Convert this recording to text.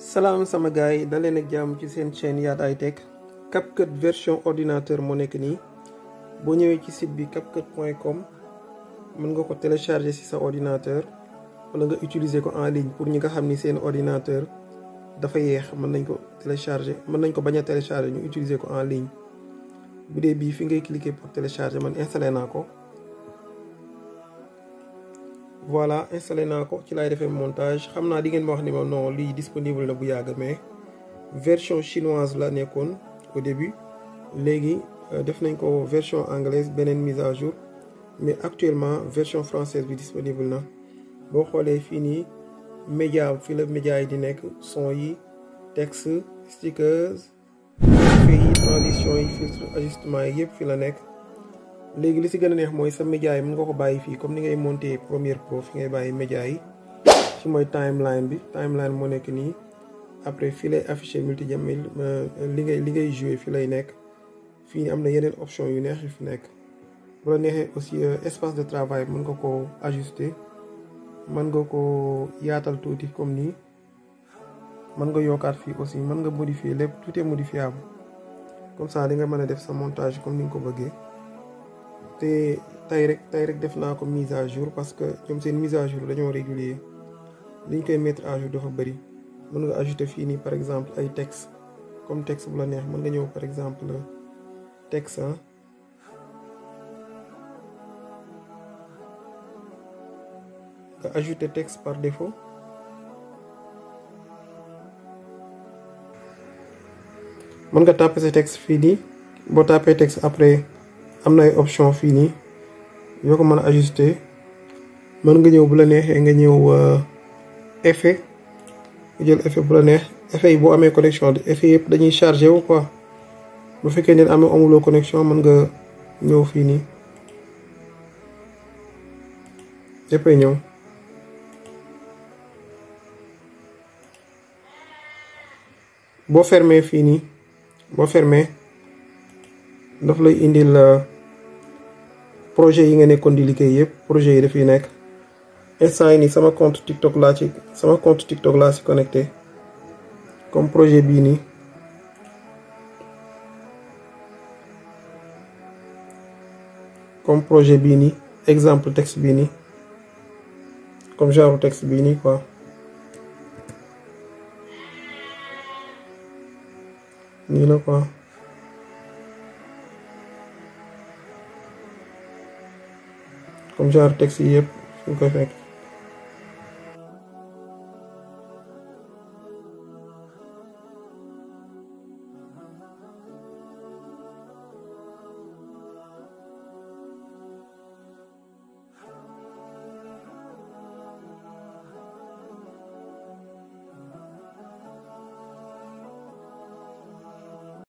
salaam sama gars yi daleen ak jàmm ci seen chaîne Yaat High Tech CapCut version ordinateur moo nekk nii boo ñëwee ci site bi capcut point com mën nga ko télécharger ci sa ordinateur wala nga utiliser ko en ligne pour ñi nga xam ni seen ordinateur dafa yeex mën nañ ko télécharger mën nañ ko bañ a télécharger ñu utiliser ko en ligne bu dee bii fi ngay cliquer pour télécharger man installé naa ko voilà installé naa ko ci laay defee montage xam naa di ngeen ma wax ni ma non lii disponible na bu yàgg mais version chinoise la nekkoon au début léegi def nañ ko version anglaise beneen mise à jour mais actuellement version française bi disponible na boo xoolee fii nii média fi la média yi di nekk son yi texte stickers effet yi transition yi filtre ajustement yi yëpp fi la nekk léegi li si gën a neex mooy sa média yi mën nga ko bàyyi fii comme ni ngay monter Premiere Pro fi ngay bàyyi média yi ci mooy timeline bi timeline moo nekk nii après fii lay affiché multimédia li ngay li ngay joué fi lay nekk fii am na yeneen option yu neex yu fi nekk bu la neexee aussi espace de travail mën nga ko ajuster mën nga ko yaatal tuuti comme nii mën nga yokkaat fii aussi mën nga modifier lépp tout est modifiable comme ça di nga mën a def sa montage comme ni nga ko bëggee te tey rek tey rek def naa ko mise à jour parce que ñoom seen mise à jour dañoo régulier liñ koy mettre à jour dafa bëri mën nga ajouter fii nii par exemple ay texte comme texte bu la neex mën nga ñëw par exemple texte nga ajouter texte par défaut mën nga taper sa texte fii nii boo tapé texte après am na ay option fii nii yoo ko mën a ajuster mën nga ñëw bu la neexee nga ñëw effet nga jël effet bu la neex effet yi boo amee connexion effet yëpp dañuy chargé wu quoi bu fekkee ne amee amuloo connexion mën nga ñëw fii nii yëppay ñëw boo fermé fii nii boo fermé daf lay indil projet yi nga nekkoon di liggéey yëpp projet yi dafay nekk instant yi nii sama compte TikTok laa ci sama compte TikTok laa ci connecté comme projet bii nii comme projet bii nii exemple texte bii nii comme genre texte bii nii quoi nii la quoi comme genre texte yi yëpp fu ñu koy fekk